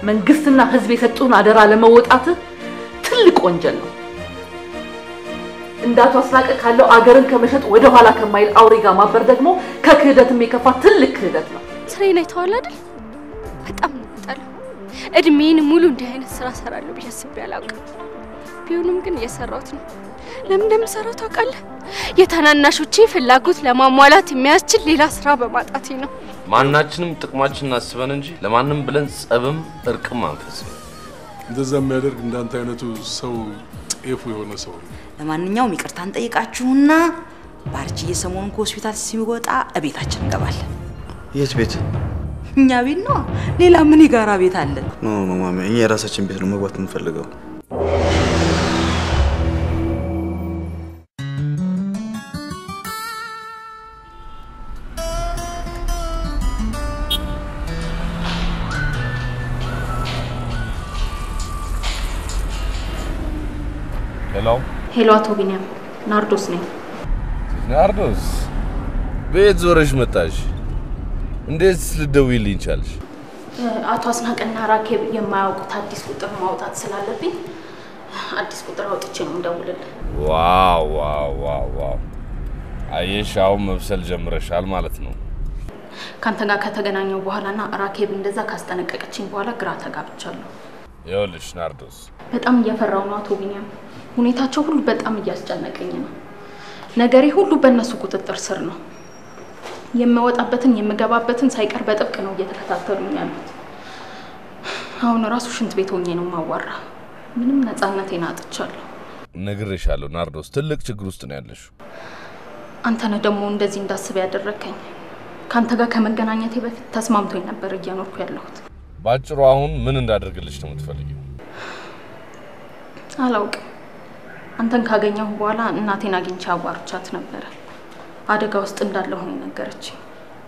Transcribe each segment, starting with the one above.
መንግስትና ህዝብ የሰጡን አደራ ለመወጣት ትልቅ ወንጀል ነው። እንዳቱ አስናቀ ካለው አገርን ከመሸጥ ወደ ኋላ ከማይል አውሬ ጋር ማበር ደግሞ ከክህደትም የከፋ ትልቅ ክህደት ነው። ስራዬን አይተዋል አይደል? በጣም ነው የምጠላው። እድሜን ሙሉ እንዲህ አይነት ስራ እሰራለሁ ብዬ አስቤ አላውቅም። ቢሆንም ግን እየሰራሁት ነው። ለምን እንደምሰራው ታውቃለህ? የታናናሾቼ ፍላጎት ለማሟላት የሚያስችል ሌላ ስራ በማጣቴ ነው። ማናችንም ጥቅማችንን አስበን እንጂ ለማንም ብለን ጸብም እርቅም አንፈጽም። እንደዛ የሚያደርግ እንዳንተ አይነቱ ሰው ጤፉ የሆነ ሰው ነው። ለማንኛውም ይቅርታ እንጠይቃችሁና ባርችዬ ሰሞኑን ከሆስፒታል ሲወጣ እቤታችን እንገባለን። የት ቤት? እኛ ቤት ነው። ሌላ ምን የጋራ ቤት አለን? ኖ ኖ ማሚ፣ እኛ የራሳችን ቤት ነው መግባት የምንፈልገው። ሄሎ ሄሎ፣ አቶ ቢኒያም ናርዶስ ነኝ። ናርዶስ፣ ቤት ዞረሽ መጣሽ? እንዴት ልትደውይልኝ ቻልሽ? አቶ አስናቀና ራኬብ የማያውቁት አዲስ ቁጥር ማውጣት ስላለብኝ አዲስ ቁጥር አውጥቼ ነው እንደውልልህ። ዋው ዋው ዋው ዋው! አየሽ፣ አሁን መብሰል ጀምረሻል ማለት ነው። ከአንተ ጋር ከተገናኘው በኋላና ራኬብ እንደዛ ካስጠነቀቀችኝ በኋላ ግራ ተጋብቻለሁ። ይኸውልሽ ናርዶስ፣ በጣም እየፈራው ነው አቶ ቢኒያም። ሁኔታቸው ሁሉ በጣም እያስጨነቀኝ ነው። ነገሬ ሁሉ በእነሱ ቁጥጥር ስር ነው። የምወጣበትን የምገባበትን ሳይቀር በጥብቅ ነው እየተከታተሉኝ ያሉት። አሁን ራሱ ሽንት ቤት ሆኜ ነው ማዋራ። ምንም ነፃነቴን አጥቻለሁ። ነግሬሻለሁ ናርዶስ፣ ትልቅ ችግር ውስጥ ነው ያለሽው። አንተ ነህ ደግሞ እንደዚህ እንዳስብ ያደረግከኝ። ከአንተ ጋር ከመገናኘቴ በፊት ተስማምቶኝ ነበር እየኖርኩ ያለሁት። ባጭሩ አሁን ምን እንዳደርግልሽ ነው የምትፈልጊው? አላውቅም። አንተን ካገኘሁ በኋላ እናቴን አግኝቼ አዋርቻት ነበረ። አደጋ ውስጥ እንዳለሁ ነው የነገረችኝ።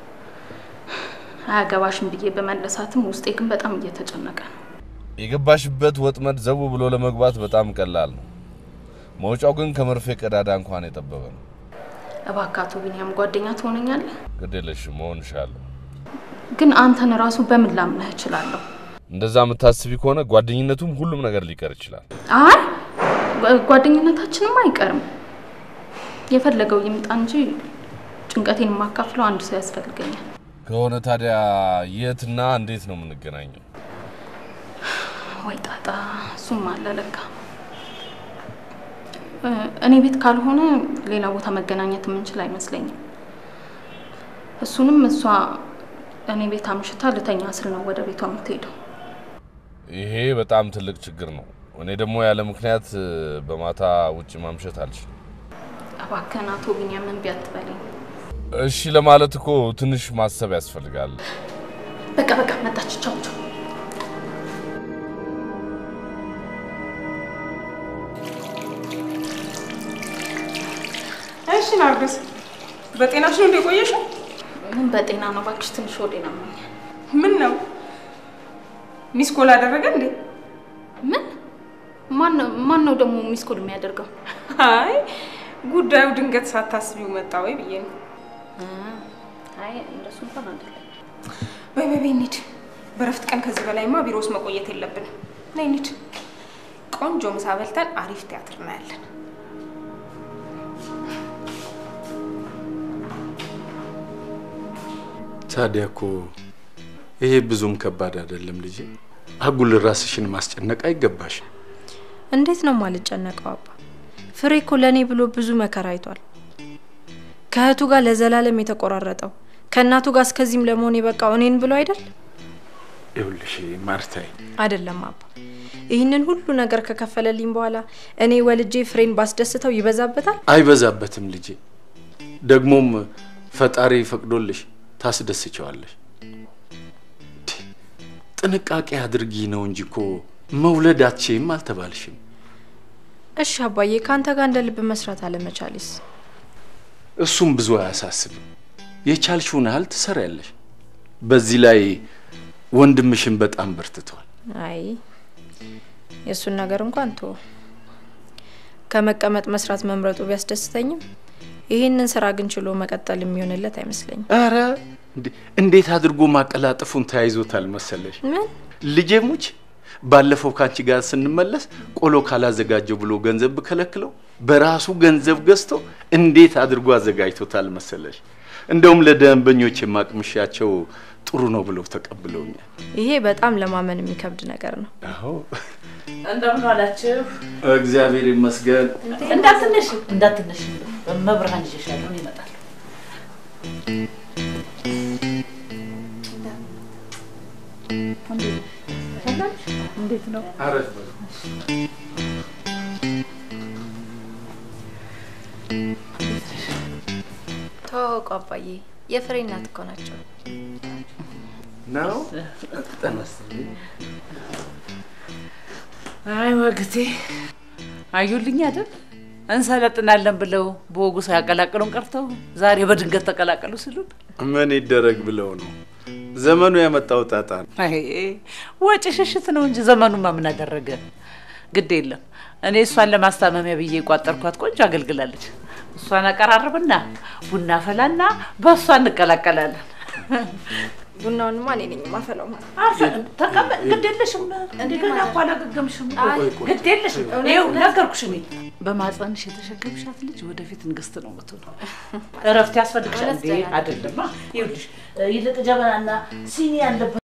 አያገባሽም ብዬ በመለሳትም ውስጤ ግን በጣም እየተጨነቀ ነው። የገባሽበት ወጥመድ ዘው ብሎ ለመግባት በጣም ቀላል ነው። መውጫው ግን ከመርፌ ቀዳዳ እንኳን የጠበበ ነው። እባክህ አቶ ቢኒያም ጓደኛ ትሆነኛለህ? ግድ የለሽም መሆንሻለሁ። ግን አንተን ራሱ በምን ላምነህ እችላለሁ? እንደዛ የምታስቢ ከሆነ ጓደኝነቱም ሁሉም ነገር ሊቀር ይችላል። አይ ጓ- ጓደኝነታችንም አይቀርም። የፈለገው ይምጣ እንጂ ጭንቀቴን የማካፍለው አንድ ሰው ያስፈልገኛል። ከሆነ ታዲያ የትና እንዴት ነው የምንገናኘው? ወይ ጣጣ፣ እሱም አለ ለካ። እ፣ እኔ ቤት ካልሆነ ሌላ ቦታ መገናኘት የምንችል አይመስለኝም። እሱንም እሷ እኔ ቤት አምሽታ ልተኛ ስል ነው ወደ ቤቷ የምትሄደው። ይሄ በጣም ትልቅ ችግር ነው። እኔ ደግሞ ያለ ምክንያት እ፣ በማታ ውጭ ማምሸት አልችልም። እባክህን አቶ ቢኒያም እምቢ አትበለኝ። እሺ ለማለት እኮ ትንሽ ማሰብ ያስፈልጋል። በቃ በቃ መጣች። ቻው ቻው። እሺ ናርዶስ፣ በጤናሽ ነው እንደ ቆየሽው? ምን በጤና ነው እባክሽ፣ ትንሽ ወዴ ነው ምን ነው ሚስ ኮል አደረገ እንዴ? ምን ማን ነው ደግሞ ሚስኮል የሚያደርገው? አይ ጉዳዩ ድንገት ሳታስቢው መጣ ወይ ብዬ ነው። አይ እንደሱ እንኳን አይደለም። በይ በይ በይ እንሂድ። በረፍት ቀን ከዚህ በላይማ ቢሮ ውስጥ መቆየት የለብንም። ነይ እንሂድ። ቆንጆ ምሳ በልተን አሪፍ ቲያትር እናያለን። ታዲያ እኮ ይሄ ብዙም ከባድ አይደለም ልጄ። አጉል ራስሽን ማስጨነቅ አይገባሽም። እንዴት ነው ማልጨነቀው? አባ ፍሬ እኮ ለእኔ ብሎ ብዙ መከራ አይቷል። ከእህቱ ጋር ለዘላለም የተቆራረጠው ከእናቱ ጋር እስከዚህም ለመሆን የበቃው እኔን ብሎ አይደል? ይኸውልሽ ማርታይ፣ አይደለም አባ፣ ይህንን ሁሉ ነገር ከከፈለልኝ በኋላ እኔ ወልጄ ፍሬን ባስደስተው ይበዛበታል? አይበዛበትም ልጄ። ደግሞም ፈጣሪ ፈቅዶልሽ ታስደስቸዋለሽ። ጥንቃቄ አድርጊ ነው እንጂ እኮ መውለድ አትችይም አልተባልሽም። እሺ አባዬ፣ ከአንተ ጋር እንደ ልብ መስራት አለመቻሌስ? እሱም ብዙ አያሳስብም። የቻልሽውን ያህል ትሰሪያለሽ። በዚህ ላይ ወንድምሽን በጣም በርትቷል። አይ የእሱን ነገር እንኳን ቶ ከመቀመጥ መስራት መምረጡ ቢያስደስተኝም ይህንን ስራ ግን ችሎ መቀጠል የሚሆንለት አይመስለኝም። ኧረ እንዴ- እንዴት አድርጎ ማቀላጠፉን ተያይዞታል መሰለሽ። ምን ልጄ ሙች ባለፈው ካንቺ ጋር ስንመለስ ቆሎ ካላዘጋጀው ብሎ ገንዘብ ብከለክለው በራሱ ገንዘብ ገዝቶ እንዴት አድርጎ አዘጋጅቶታል መሰለሽ። እንደውም ለደንበኞች የማቅምሻቸው ጥሩ ነው ብለው ተቀብለውኛል። ይሄ በጣም ለማመን የሚከብድ ነገር ነው። አዎ እንደምን ዋላችሁ? እግዚአብሔር ይመስገን። እንዳትነሽ እንዳትነሽ፣ መብርሃን ይዤሻለሁ፣ እኔ እመጣለሁ። እንዴት ነው? አረፍ ተዋወቁ አባዬ፣ የፍሬ እናት እኮ ናቸው። ነው አይ ወግቴ አዩልኝ አይደል? እንሰለጥናለን ብለው በወጉ ሳያቀላቅሉን ቀርተው ዛሬ በድንገት ተቀላቀሉ ሲሉን ምን ይደረግ ብለው ነው። ዘመኑ ያመጣው ጣጣ ነው። አይ ወጪ ሽሽት ነው እንጂ ዘመኑማ ምን አደረገ? ግድ የለም እኔ እሷን ለማስታመሚያ ብዬ የቋጠርኳት ቆንጆ አገልግላለች። እሷን አቀራርብና ቡና ፈላና በእሷ እንቀላቀላለን። ቡናውንማ እኔ ነኝ የማፈላው ማለት አርፈን ተቀመጥ። ግድ የለሽም እንደገና እኮ አላገገምሽም። ግድ የለሽም። ይኸው ነገርኩሽ። እኔ በማህፀንሽ የተሸከምሻት ልጅ ወደፊት ንግስት ነው የምትሆነው። እረፍት ያስፈልግሻል እንዴ? አይደለማ። ይኸውልሽ ይልቅ ጀበናና ሲኒ ያለበት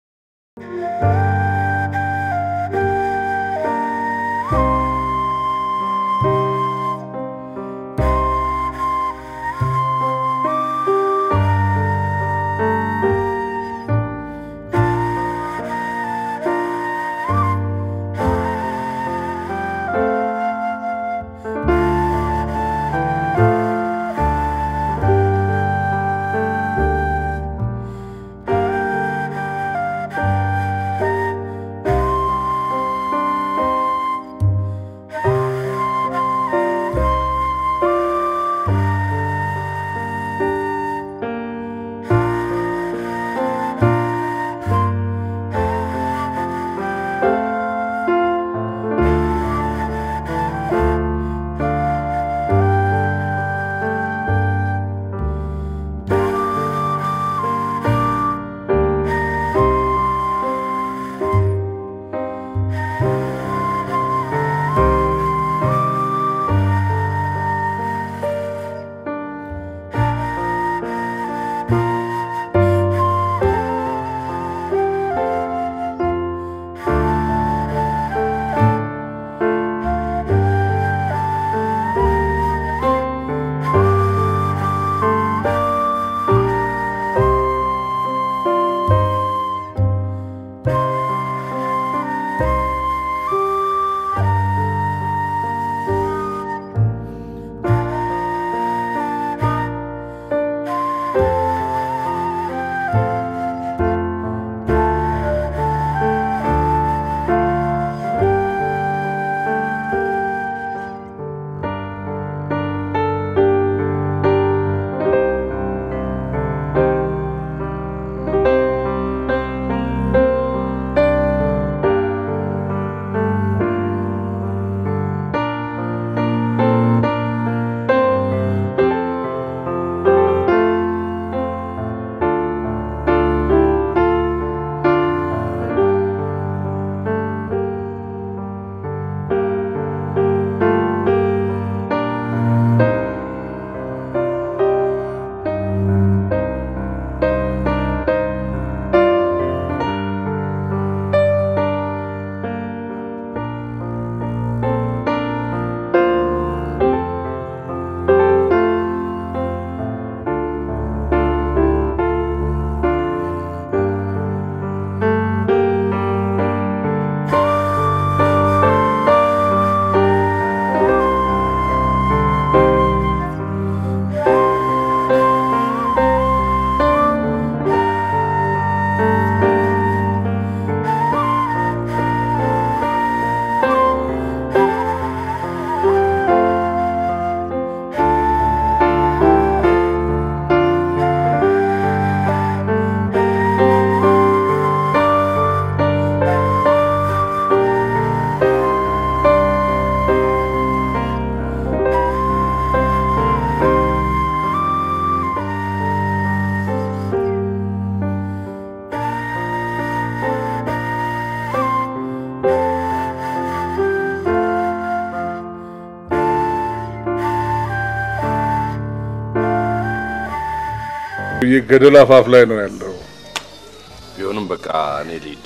ሰውዬ ገደል አፋፍ ላይ ነው ያለው። ቢሆንም በቃ እኔ ልሂድ።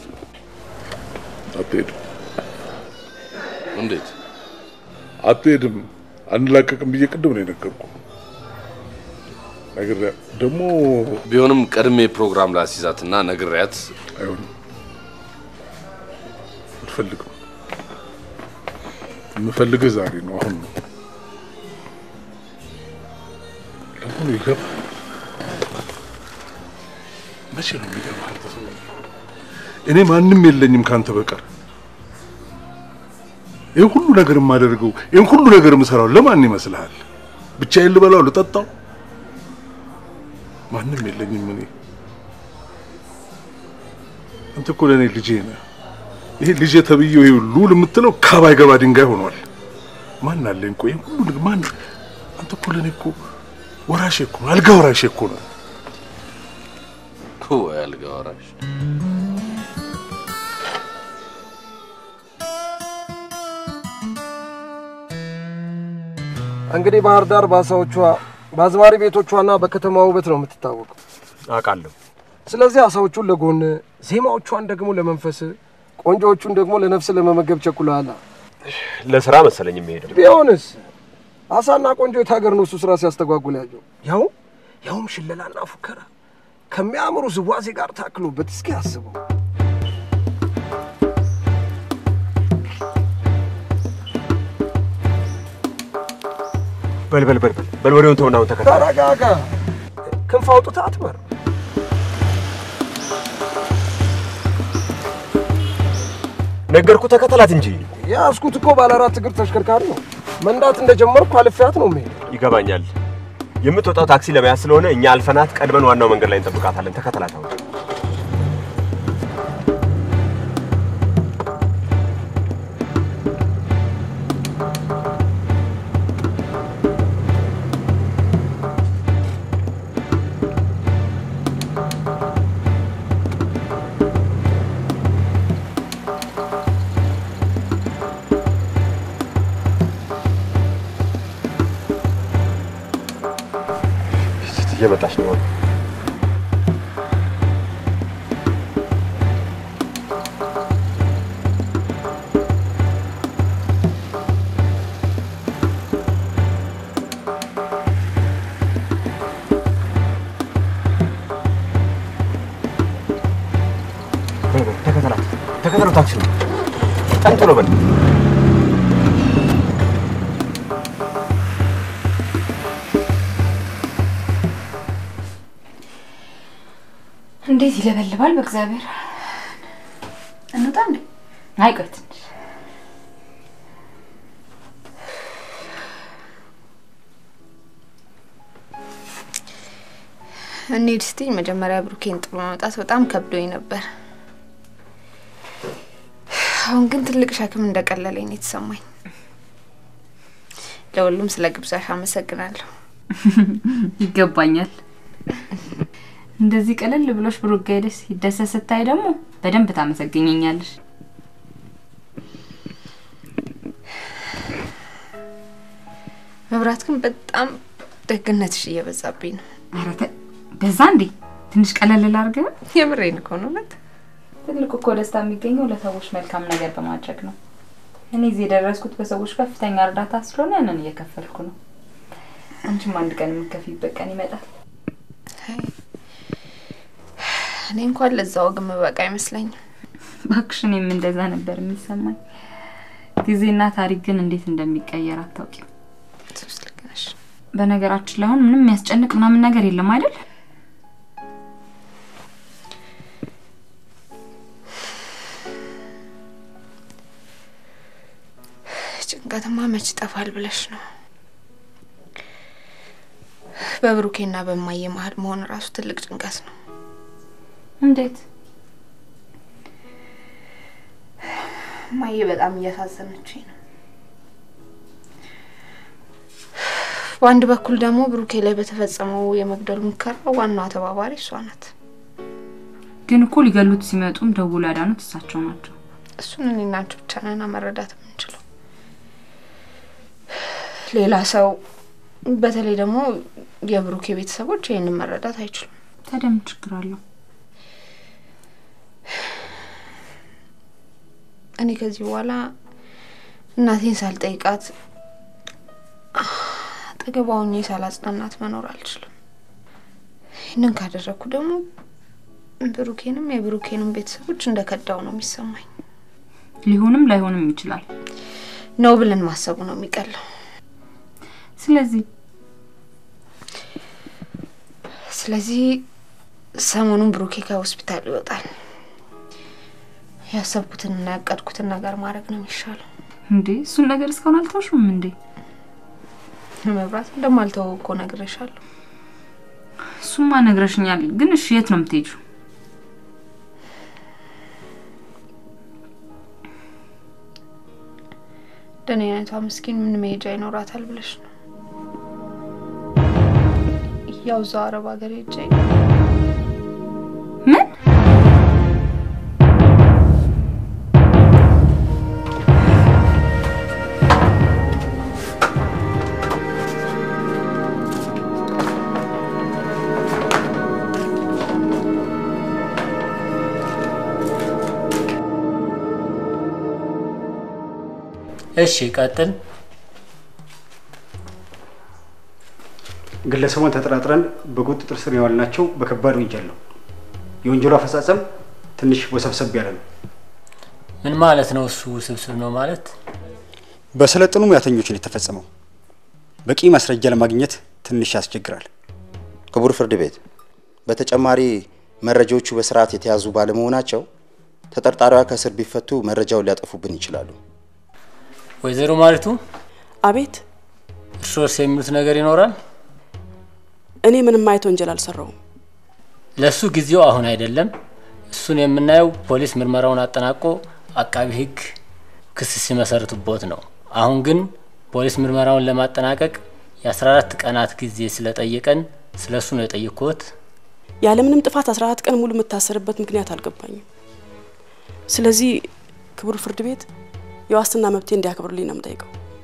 አትሄድም፣ እንዴት አትሄድም፣ አንላቀቅም ብዬ ቅድም ነው የነገርኩ። ነግሬ ደግሞ ቢሆንም ቀድሜ ፕሮግራም ላስይዛትና ነግሬያት አይሆንም፣ አልፈልግም። የምፈልግህ ዛሬ ነው፣ አሁን ነው። ለመሆኑ ይገባል? መቼ ነው የሚገባህ? አንተ ሰው እኔ ማንም የለኝም ካንተ በቀር። ይህ ሁሉ ነገር የማደርገው ይህን ሁሉ ነገር የምሰራው ለማን ይመስልሃል? ብቻዬን ልበላው ልጠጣው? ማንም የለኝም እኔ። አንተ እኮ ለእኔ ልጄ ነህ። ይሄ ልጄ ተብዬው ይሄ ሉል የምትለው ካባይ ገባ ድንጋይ ሆኗል። ማን አለኝ? ቆይ ይሄን ሁሉ ነገር ማን? አንተ እኮ ለእኔ እኮ ወራሼ እኮ ነው፣ አልጋ ወራሼ እኮ ነው። ወይ አልጋ ወራሽ እንግዲህ ባህር ዳር በአሳዎቿ በአዝማሪ ቤቶቿና በከተማ ውበት ነው የምትታወቀው። አውቃለሁ። ስለዚህ አሳዎቹን ለጎን ዜማዎቿን ደግሞ ለመንፈስ ቆንጆዎቹን ደግሞ ለነፍስ ለመመገብ ቸኩለሃል። ለስራ መሰለኝ የሚሄደው። ቢሆንስ አሳና ቆንጆ የት ሀገር ነው እሱ ስራ ሲያስተጓጉል ያየው? ያው ያውም ሽለላና ፉከራ ከሚያምሩ ዝዋዜ ጋር ታክሎበት እስኪ አስበው። በል በል በል በል በል ወሬውን ተውና አሁን ተከተል። ተረጋጋ። ክንፍ አውጥተህ አትበር። ነገርኩ ተከተላት እንጂ። የያዝኩት እኮ ባለ አራት እግር ተሽከርካሪ ነው። መንዳት እንደጀመርኩ አልፌያት ነው የምሄድ። ይገባኛል። የምትወጣው ታክሲ ለመያዝ ስለሆነ እኛ አልፈናት ቀድመን ዋናው መንገድ ላይ እንጠብቃታለን። ተከተላት አሁን። እየመጣች ነው። በል በል ተከተላት፣ ተከተለው ታክሲ ነው። በጣም ቶሎ በል። እንዴት ይለበልባል! በእግዚአብሔር እንውጣ እንዴ? አይቆይ ትንሽ እንሂድ ስትኝ መጀመሪያ ብሩኬን ጥሎ መውጣት በጣም ከብዶኝ ነበር። አሁን ግን ትልቅ ሸክም እንደቀለለኝ ነው የተሰማኝ። ለሁሉም ስለ ግብዣሽ አመሰግናለሁ። ይገባኛል። እንደዚህ ቀለል ብሎሽ ብሩክ ጋር ሄደሽ ሲደሰት ስታይ ደግሞ በደንብ ታመሰግኘኛለሽ። መብራት ግን በጣም ደግነትሽ እየበዛብኝ ነው። ኧረ ተ- በዛ እንዴ? ትንሽ ቀለል ላድርግ። የምሬን እኮ ነው እውነት። ትልቁ እኮ ደስታ የሚገኘው ለሰዎች መልካም ነገር በማድረግ ነው። እኔ እዚህ የደረስኩት በሰዎች ከፍተኛ እርዳታ ስለሆነ ያንን እየከፈልኩ ነው። አንቺም አንድ ቀን የምትከፊበት ቀን ይመጣል። እኔ እንኳን ለዛ ወግ የምበቃ አይመስለኝም። እባክሽ እኔም እንደዛ ነበር የሚሰማኝ። ጊዜና ታሪክ ግን እንዴት እንደሚቀየር አታውቂም። ሶስት ልክ ነሽ። በነገራችን ላይ አሁን ምንም የሚያስጨንቅ ምናምን ነገር የለም አይደል? ጭንቀትማ መች ይጠፋል ብለሽ ነው? በብሩኬና በማየ መሀል መሆን ራሱ ትልቅ ጭንቀት ነው። እንዴት? ማየ በጣም እያሳዘነችኝ ነው። በአንድ በኩል ደግሞ ብሩኬ ላይ በተፈጸመው የመግደል ሙከራ ዋናዋ ተባባሪ እሷ ናት። ግን እኮ ሊገሉት ሲመጡም ደውሎ ያዳኑት እሳቸው ናቸው። እሱን እኔና አንቺ ብቻ ነን መረዳት የምንችለው። ሌላ ሰው በተለይ ደግሞ የብሩኬ ቤተሰቦች ይህንን መረዳት አይችሉም። ታዲያ ምን ችግር አለው? እኔ ከዚህ በኋላ እናቴን ሳልጠይቃት አጠገቧ ሆኜ ሳላጽናናት መኖር አልችልም። ይህንን ካደረግኩ ደግሞ ብሩኬንም የብሩኬንም ቤተሰቦች እንደ ከዳው ነው የሚሰማኝ። ሊሆንም ላይሆንም ይችላል ነው ብለን ማሰቡ ነው የሚቀለው። ስለዚህ ስለዚህ ሰሞኑን ብሩኬ ከሆስፒታል ይወጣል። ያሰብኩትንና ያቀድኩትን ነገር ማድረግ ነው የሚሻለው። እንዴ እሱን ነገር እስካሁን አልተውሽም እንዴ? መብራት እንደማልተወው እኮ ነግሬሻለሁ። እሱማ ነግረሽኛል። ግን እሺ የት ነው የምትሄጂው? እንደኔ አይነቷ ምስኪን ምን መሄጃ ይኖራታል ብለሽ ነው? ያው እዛው አረብ ሀገር ሄጄ ምን እሺ ቀጥል። ግለሰቡን ተጠራጥረን በቁጥጥር ስር የዋልናቸው በከባድ ወንጀል ነው። የወንጀሉ አፈጻጸም ትንሽ ወሰብሰብ ያለ ነው። ምን ማለት ነው? እሱ ውስብስብ ነው ማለት በሰለጠኑ ሙያተኞች ነው የተፈጸመው። በቂ ማስረጃ ለማግኘት ትንሽ ያስቸግራል። ክቡር ፍርድ ቤት፣ በተጨማሪ መረጃዎቹ በስርዓት የተያዙ ባለመሆናቸው ተጠርጣሪዋ ከእስር ቢፈቱ መረጃውን ሊያጠፉብን ይችላሉ። ወይዘሮ ማሪቱ አቤት። እርሶስ የሚሉት ነገር ይኖራል? እኔ ምንም አይነት ወንጀል አልሰራውም። ለሱ ጊዜው አሁን አይደለም። እሱን የምናየው ፖሊስ ምርመራውን አጠናቆ አቃቢ ሕግ ክስ ሲመሰርትቦት ነው። አሁን ግን ፖሊስ ምርመራውን ለማጠናቀቅ የ14 ቀናት ጊዜ ስለጠየቀን ስለ እሱ ነው የጠየቅኩት። ያለምንም ጥፋት 14 ቀን ሙሉ የምታሰርበት ምክንያት አልገባኝም። ስለዚህ ክቡር ፍርድ ቤት የዋስትና መብቴ እንዲያከብሩልኝ ነው የምጠይቀው።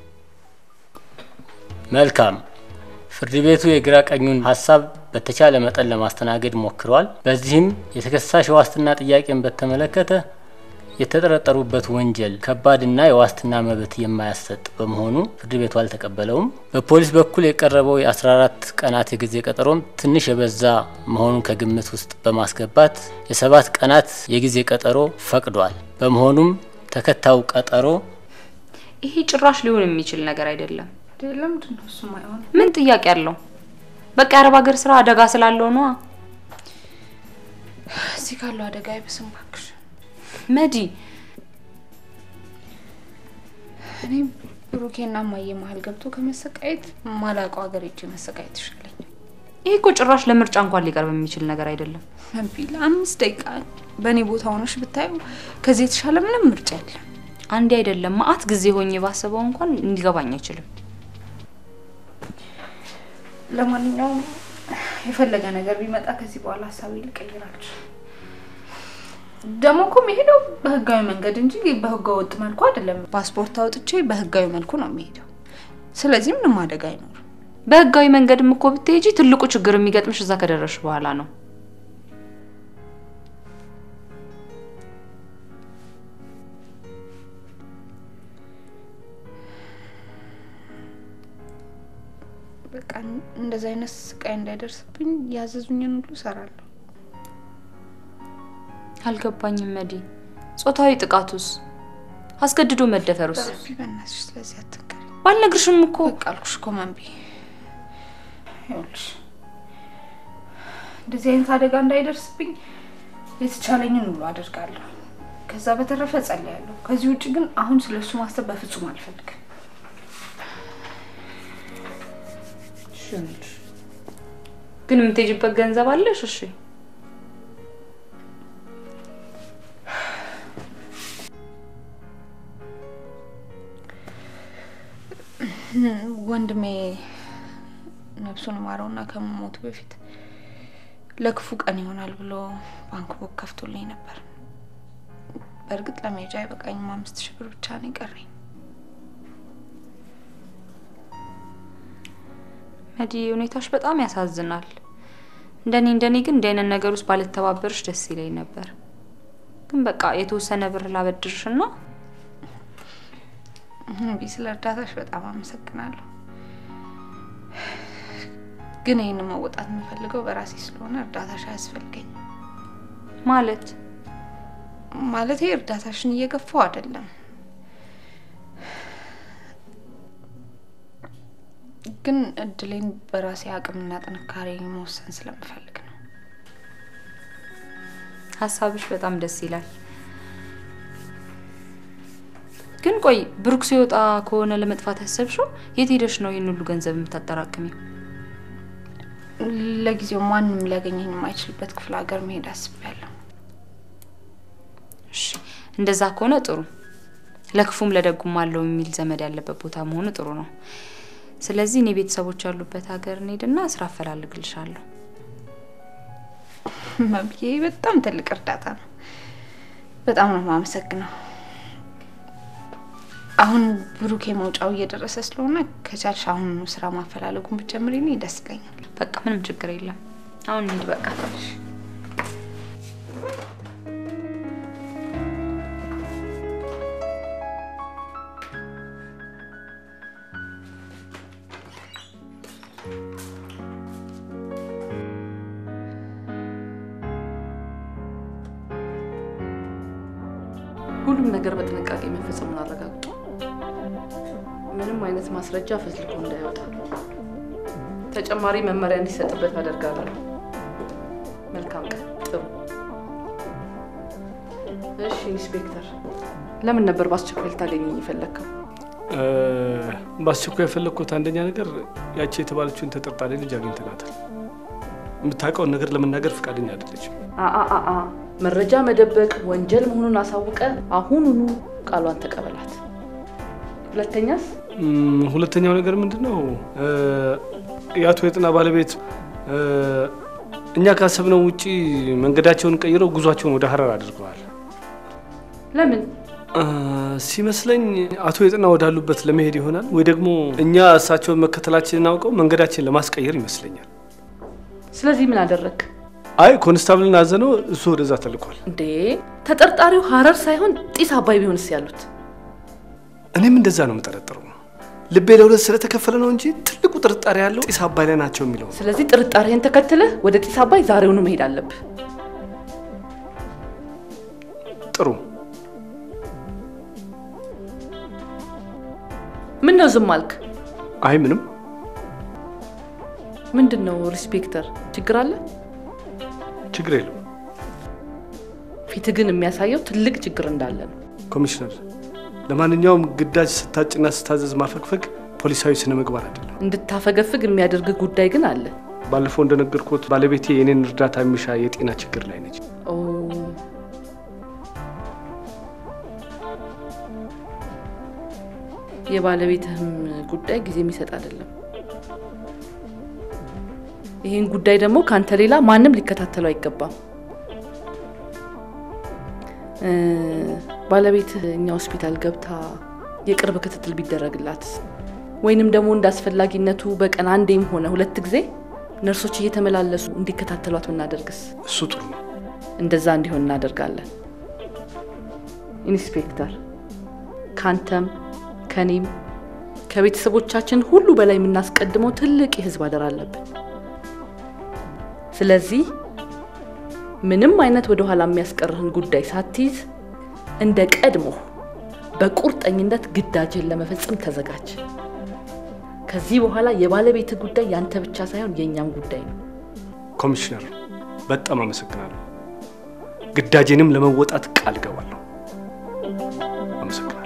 መልካም። ፍርድ ቤቱ የግራ ቀኙን ሀሳብ በተቻለ መጠን ለማስተናገድ ሞክሯል። በዚህም የተከሳሽ የዋስትና ጥያቄን በተመለከተ የተጠረጠሩበት ወንጀል ከባድና የዋስትና መብት የማያሰጥ በመሆኑ ፍርድ ቤቱ አልተቀበለውም። በፖሊስ በኩል የቀረበው የ14 ቀናት የጊዜ ቀጠሮም ትንሽ የበዛ መሆኑን ከግምት ውስጥ በማስገባት የሰባት ቀናት የጊዜ ቀጠሮ ፈቅዷል። በመሆኑም ተከታዩ ቀጠሮ ይሄ ጭራሽ ሊሆን የሚችል ነገር አይደለም። ለምንድን ነው እሱም አይሆን? ምን ጥያቄ አለው? በቃ የአረብ ሀገር ስራ አደጋ ስላለው ነዋ። እዚህ ካለው አደጋ አይብስም እባክሽ። መዲ እኔ ብሩኬና ማየ መሀል ገብቶ ከመሰቃየት ማላውቀው ሀገር ሄጄ መሰቃየት ይሻለኛል። ይሄ እኮ ጭራሽ ለምርጫ እንኳን ሊቀርብ የሚችል ነገር አይደለም። መቢ ለአምስት ደቂቃ በእኔ ቦታ ሆነሽ ብታዩ ከዚህ የተሻለ ምንም ምርጫ የለም። አንዴ አይደለም ማአት ጊዜ ሆኜ ባስበው እንኳን እንዲገባኝ አይችልም። ለማንኛውም የፈለገ ነገር ቢመጣ ከዚህ በኋላ ሀሳቤ ልቀይራለሁ። ደግሞ እኮ የሚሄደው በህጋዊ መንገድ እንጂ በህገ ወጥ መልኩ አይደለም። ፓስፖርት አውጥቼ በህጋዊ መልኩ ነው የሚሄደው። ስለዚህ ምንም አደጋ አይኖርም። በህጋዊ መንገድም እኮ ብትሄጂ ትልቁ ችግር የሚገጥምሽ እዛ ከደረስሽ በኋላ ነው። በቃ እንደዚህ አይነት ስቃይ እንዳይደርስብኝ ያዘዙኝን ሁሉ እሰራለሁ። አልገባኝም መዲ። ጾታዊ ጥቃቱስ? አስገድዶ መደፈሩስ? በእናትሽ ስለዚህ አትንገሪ። ባልነግርሽም እኮ በቃ አልኩሽ እኮ መንቢ። ይኸውልሽ እንደዚህ አይነት አደጋ እንዳይደርስብኝ የተቻለኝን ሁሉ አደርጋለሁ። ከዛ በተረፈ ጸልያለሁ። ከዚህ ውጭ ግን አሁን ስለሱ ማሰብ በፍጹም አልፈልግም። ግን የምትሄጂበት ገንዘብ አለሽ? እሺ ወንድሜ ነፍሱን ማረውና ከመሞቱ በፊት ለክፉ ቀን ይሆናል ብሎ ባንክ ቦክ ከፍቶልኝ ነበር። በእርግጥ ለመሄጃ አይበቃኝም። አምስት ሺህ ብር ብቻ ነው የቀረኝ። መዲ ሁኔታዎች በጣም ያሳዝናል። እንደኔ እንደኔ ግን እንዲህ አይነት ነገር ውስጥ ባልተባበርሽ ደስ ይለኝ ነበር። ግን በቃ የተወሰነ ብር ላበድርሽና እምቢ፣ ስለ እርዳታሽ በጣም አመሰግናለሁ። ግን ይህን መወጣት የምፈልገው በራሴ ስለሆነ እርዳታሽ አያስፈልገኝ። ማለት ማለት እርዳታሽን እየገፋው አይደለም፣ ግን እድሌን በራሴ አቅምና ጥንካሬ መወሰን ስለምፈልግ ነው። ሀሳብሽ በጣም ደስ ይላል። ግን ቆይ ብሩክ ሲወጣ ከሆነ ለመጥፋት ያሰብሽው የት ሄደሽ ነው ይህን ሁሉ ገንዘብ የምታጠራቅሚው? ለጊዜው ማንም ሊያገኘኝ የማይችልበት ክፍለ ሀገር መሄድ አስቤያለሁ። እሺ እንደዛ ከሆነ ጥሩ። ለክፉም ለደጉም አለው የሚል ዘመድ ያለበት ቦታ መሆኑ ጥሩ ነው። ስለዚህ እኔ ቤተሰቦች ያሉበት ሀገር እንሄድና ስራ አፈላልግልሻለሁ። መብዬ በጣም ትልቅ እርዳታ ነው። በጣም ነው የማመሰግነው። አሁን ብሩኬ መውጫው እየደረሰ ስለሆነ ከቻልሽ አሁን ስራ ማፈላለጉን ብትጀምሪልኝ ደስ ይለኛል። በቃ ምንም ችግር የለም። አሁን እንሂድ በቃ። ሁሉም ነገር በጥንቃቄ መፈጸሙን አረጋግጡ። ምንም አይነት ማስረጃ ፈትልኮ እንዳይወጣ ተጨማሪ መመሪያ እንዲሰጥበት አደርጋለሁ። መልካም ቀን። ጥሩ። እሺ ኢንስፔክተር፣ ለምን ነበር በአስቸኳይ ልታገኘኝ የፈለግከው? በአስቸኳይ የፈለግኩት አንደኛ ነገር ያቺ የተባለችውን ተጠርጣሪ ልጅ አግኝተናታል። የምታውቀውን ነገር ለመናገር ፈቃደኛ አይደለችም። አአአአ መረጃ መደበቅ ወንጀል መሆኑን አሳውቀ አሁኑኑ ቃሏን ተቀበላት። ሁለተኛስ? እም፣ ሁለተኛው ነገር ምንድን ነው? የአቶ የጥና ባለቤት እ፣ እኛ ካሰብነው ውጪ መንገዳቸውን ቀይረው ጉዟቸውን ወደ ሀረር አድርገዋል። ለምን? እ፣ ሲመስለኝ አቶ የጥና ወዳሉበት ለመሄድ ይሆናል ወይ ደግሞ እኛ እሳቸውን መከተላችንን አውቀው መንገዳችንን ለማስቀየር ይመስለኛል። ስለዚህ ምን አደረግ? አይ ኮንስታብልን አዘነው፣ እሱ ወደዛ ተልኳል። እንዴ ተጠርጣሪው ሀረር ሳይሆን ጢስ አባይ ቢሆንስ ያሉት? እኔም እንደዛ ነው የምጠረጥረው። ልቤ ለሁለት ስለተከፈለ ነው እንጂ ትልቁ ጥርጣሬ ያለው ጢስ አባይ ላይ ናቸው የሚለው ነው። ስለዚህ ጥርጣሬህን ተከትለህ ወደ ጢስ አባይ ዛሬውኑ መሄድ አለብህ። ጥሩ። ምን ነው ዝም አልክ? አይ ምንም። ምንድን ነው ሪስፔክተር፣ ችግር አለ? ችግር የለም ፊትህ ግን የሚያሳየው ትልቅ ችግር እንዳለ ነው። ኮሚሽነር። ለማንኛውም ግዳጅ ስታጭና ስታዘዝ ማፈግፈግ ፖሊሳዊ ስነ ምግባር አይደለም። እንድታፈገፍግ የሚያደርግ ጉዳይ ግን አለ። ባለፈው እንደነገርኩት ባለቤቴ የኔን እርዳታ የሚሻ የጤና ችግር ላይ ነች። ኦ የባለቤትህም ጉዳይ ጊዜ የሚሰጥ አይደለም። ይህን ጉዳይ ደግሞ ከአንተ ሌላ ማንም ሊከታተለው አይገባም። እ፣ ባለቤትህ እኛ ሆስፒታል ገብታ የቅርብ ክትትል ቢደረግላት ወይንም ደግሞ እንደ አስፈላጊነቱ በቀን አንዴም ሆነ ሁለት ጊዜ ነርሶች እየተመላለሱ እንዲከታተሏት ብናደርግስ? እሱ ጥሩ ነው። እንደዛ እንዲሆን እናደርጋለን። ኢንስፔክተር፣ ካንተም ከኔም ከቤተሰቦቻችን ሁሉ በላይ የምናስቀድመው ትልቅ የህዝብ አደራ አለብን። ስለዚህ ምንም አይነት ወደ ኋላ የሚያስቀርህን ጉዳይ ሳትይዝ እንደ ቀድሞ በቁርጠኝነት ግዳጅን ለመፈጸም ተዘጋጅ። ከዚህ በኋላ የባለቤት ጉዳይ ያንተ ብቻ ሳይሆን የእኛም ጉዳይ ነው። ኮሚሽነር፣ በጣም አመሰግናለሁ። ግዳጄንም ለመወጣት ቃል እገባለሁ። አመሰግናለሁ።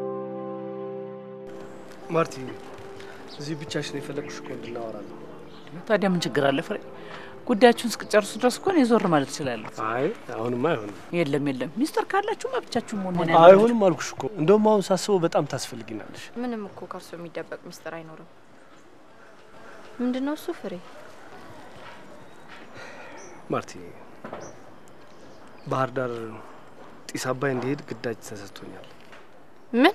ማርቲ፣ እዚህ ብቻሽን የፈለግሽ እኮ እንድናወራ ነው። ታዲያ ምን ችግር አለ ፍሬ? ጉዳያችሁን እስክጨርሱ ድረስ እኮ እኔ ዞር ማለት እችላለሁ። አይ አሁንማ አይሆንም። የለም የለም፣ ሚስጥር ካላችሁማ ብቻችሁን መሆን አይሆንም አልኩሽ እኮ። እንደውም አሁን ሳስበው በጣም ታስፈልጊናለሽ። ምንም እኮ ከእርሱ የሚደበቅ ሚስጥር አይኖርም። ምንድን ነው እሱ ፍሬ? ማርቲ፣ ባህር ዳር ጢስ አባይ እንዲሄድ ግዳጅ ተሰጥቶኛል። ምን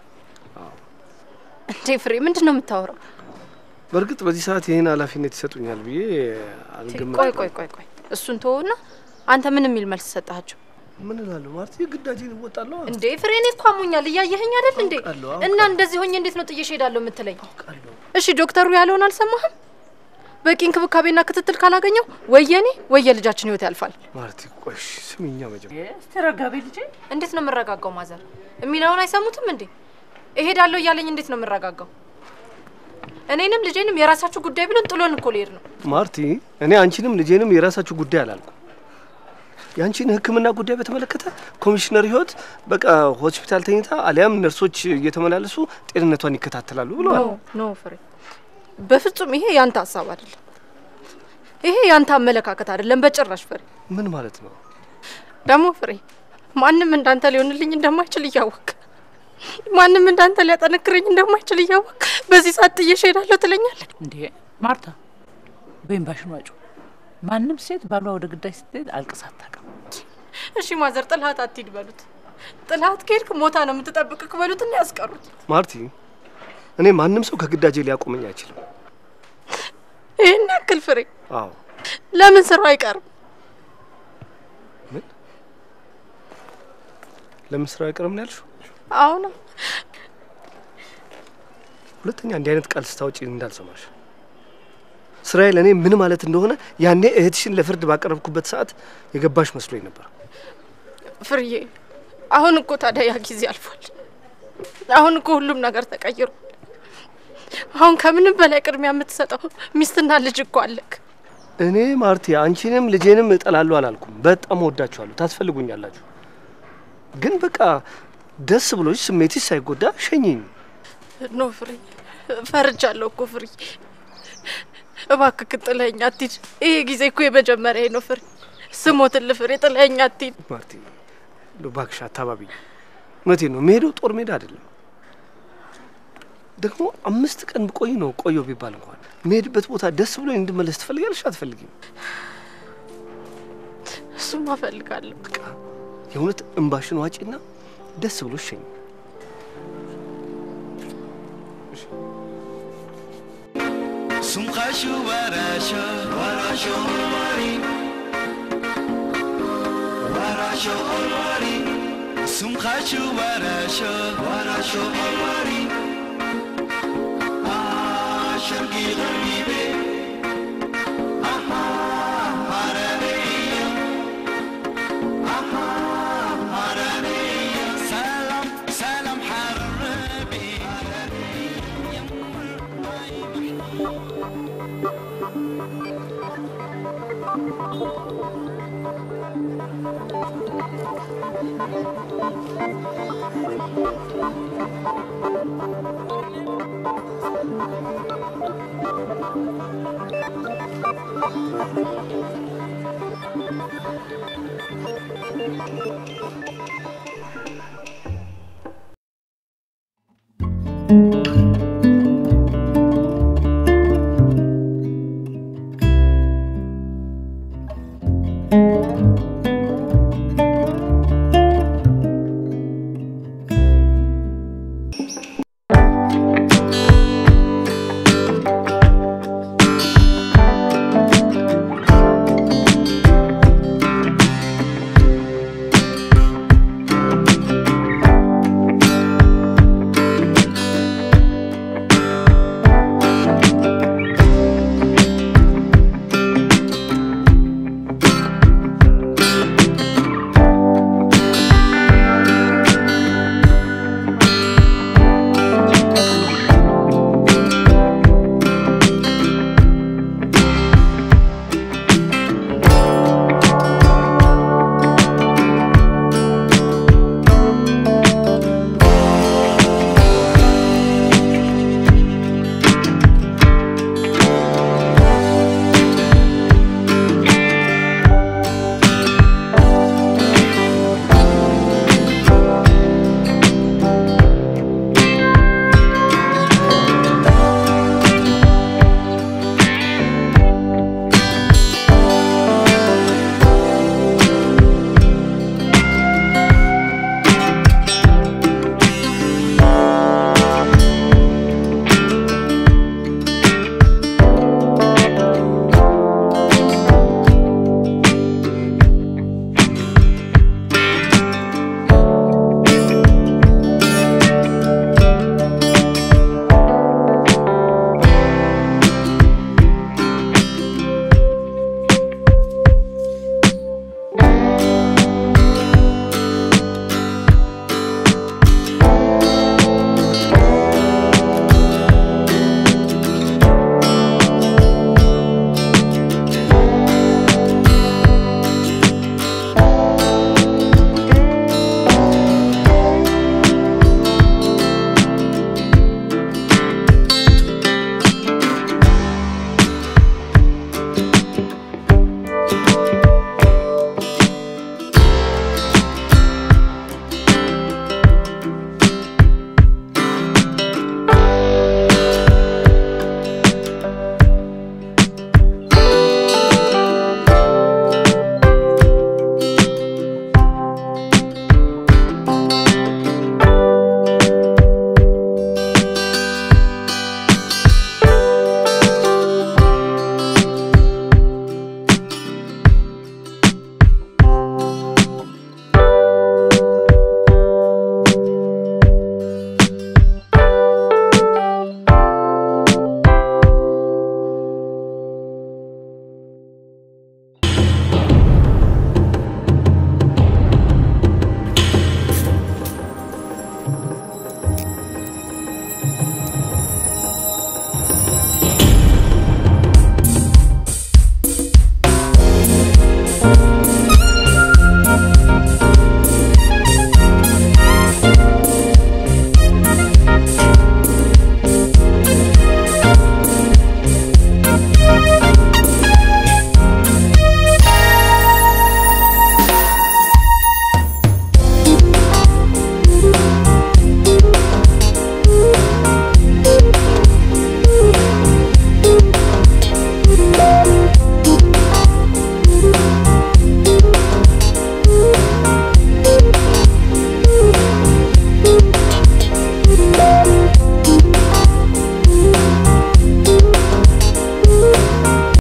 እንዴ ፍሬ፣ ምንድን ነው የምታወራው? በእርግጥ በዚህ ሰዓት ይህን ኃላፊነት ይሰጡኛል ብዬ አልገምትም። ቆይ ቆይ ቆይ ቆይ፣ እሱን ተወውና አንተ ምን የሚል መልስ ሰጣቸው? ምን እላለሁ ማርቲ፣ ግዳጅን እወጣለሁ። እንዴ ፍሬ፣ እኔ እኮ አሞኛል፣ እያየኸኝ አይደል እንዴ? እና እንደዚህ ሆኜ እንዴት ነው ጥዬሽ እሄዳለሁ የምትለኝ? እሺ ዶክተሩ ያለውን አልሰማህም? በቂ እንክብካቤና ክትትል ካላገኘው ወይ የኔ ወይ የልጃችን ህይወት ያልፋል። ማርቲ ቆይ እሺ፣ ስሚኛ መጀመሪያ እስቲ ረጋቤ ልጄ። እንዴት ነው የምረጋጋው? ማዘር የሚለውን አይሰሙትም እንዴ? እሄዳለሁ እያለኝ እንዴት ነው የምረጋጋው? እኔንም ልጄንም የራሳችሁ ጉዳይ ብለን ጥሎን እኮ ሊሄድ ነው። ማርቲ፣ እኔ አንቺንም ልጄንም የራሳችሁ ጉዳይ አላልኩም። የአንቺን ሕክምና ጉዳይ በተመለከተ ኮሚሽነር ህይወት በቃ ሆስፒታል ተኝታ አሊያም ነርሶች እየተመላለሱ ጤንነቷን ይከታተላሉ ብለዋል። ኖ ኖ ፍሬ፣ በፍጹም ይሄ ያንተ ሀሳብ አይደለም። ይሄ ያንተ አመለካከት አይደለም በጭራሽ ፍሬ። ምን ማለት ነው? ደግሞ ፍሬ፣ ማንም እንዳንተ ሊሆንልኝ እንደማይችል እያወቅ ማንም እንዳንተ ሊያጠነክረኝ እንደማይችል እያወቅ በዚህ ሰዓት ጥዬሽ እሄዳለሁ ትለኛለህ እንዴ? ማርታ በእምባሽን ዋጩ። ማንም ሴት ባሏ ወደ ግዳጅ ስትሄድ አልቅሳ አታውቅም። እሺ ማዘር፣ ጥልሃት አትሂድ በሉት። ጥልሃት ከሄድክ ሞታ ነው የምትጠብቅክ በሉትና ያስቀሩት። ማርቲ፣ እኔ ማንም ሰው ከግዳጄ ሊያቆመኝ አይችልም። ይህን ያክል ፍሬ፣ አዎ ለምን ስራው አይቀርም? ምን ለምን ስራው አይቀርም ነው ያልሽው? አሁን ሁለተኛ እንዲህ አይነት ቃል ስታውጪ እንዳልሰማሽ። ስራዬ ለእኔ ምን ማለት እንደሆነ ያኔ እህትሽን ለፍርድ ባቀረብኩበት ሰዓት የገባሽ መስሎኝ ነበር። ፍርዬ፣ አሁን እኮ ታዲያ ያ ጊዜ አልፏል። አሁን እኮ ሁሉም ነገር ተቀይሯል። አሁን ከምንም በላይ ቅድሚያ የምትሰጠው ሚስትና ልጅ እኮ አለክ። እኔ ማርቲ አንቺንም ልጄንም እጠላለሁ አላልኩም። በጣም ወዳችኋለሁ፣ ታስፈልጉኛላችሁ። ግን በቃ ደስ ብሎች ስሜትሽ ሳይጎዳ ሸኝኝ። ኖ ፍሬ፣ ፈርጃለሁ እኮ ፍሬ። እባክህ ጥለኸኝ አትሂድ። ይሄ ጊዜ እኮ የመጀመሪያ ነው ፍሬ። ስሞትልህ ፍሬ፣ ጥለኸኝ አትሂድ። ማርቲ እባክሽ አታባቢኝ። እውነቴን ነው፣ የምሄደው ጦር ሜዳ አይደለም። ደግሞ አምስት ቀን ብቆይ ነው ቆየው ቢባል እንኳን የምሄድበት ቦታ ደስ ብሎኝ እንድመለስ ትፈልጊያለሽ አትፈልጊም? እሱማ እፈልጋለሁ። የእውነት እምባሽን ዋጪና ደስ ብሎ ሸኝ። سمخشو ورشو ورشو الواري ورشو الواري سمخشو ورشو ورشو الواري آه شرقي غريبي آها عربية آها عربية سلام سلام حربي Thank you.